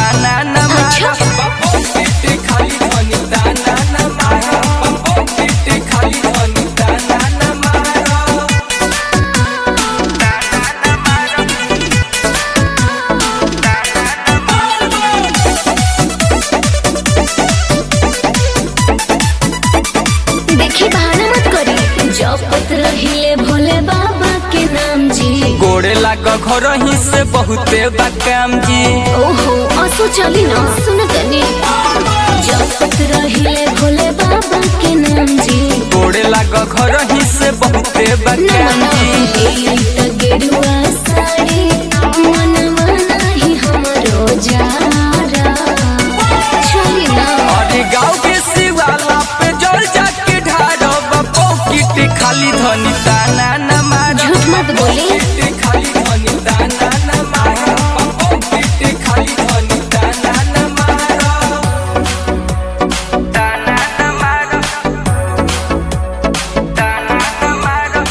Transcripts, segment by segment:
ताना न मारो अच्छा। पॉकेट खाली धनी ताना न मारो पॉकेट खाली धनी ताना न मारो देखी बहाना मत करी जपत रहिले भोले बाबा के नाम जी गोड़े लाग घर ही से बहुते बाकाम जी ओहो असो चली ना सुन तनी जपत रहिले भोले बाबा के नाम जी गोड़े लाग घर ही से बहुते ना बाकाम ना जी ए त गेरुआ साड़ी मनवा नाही हमरो जारा चली ना अरे गाँव के शिवाला पे जल जाके ढारो पॉकेट खाली धनी ताना न मारो झूठ मत बोली पॉकेट खाली धनी ताना न मारो पॉकेट खाली धनी ताना न मारो ताना न मारो ताना न मारो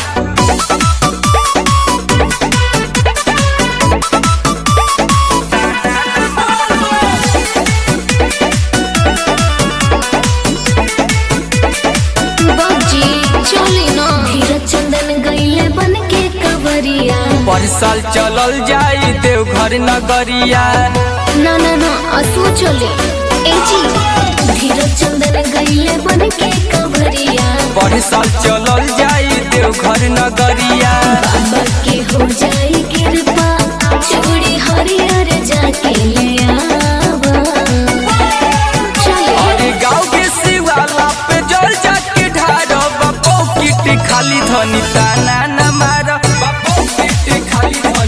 बाबूजी चली ना धीरज चंदन गईले बन के कवरिया पर साल चलल जाई देवघर नगरिया ना ना ना असो चले ए जी धीरज चंदन गईले बन के कवरिया पर साल चलल जाई देवघर नगरिया बाबा के हो जाई कृपा चूड़ी हरियर जाके ले आवा चले अरे गाँव के शिवाला पे जल जाके ढारो पॉकेट खाली धनी ताना न मारो पॉकेट खाली धनी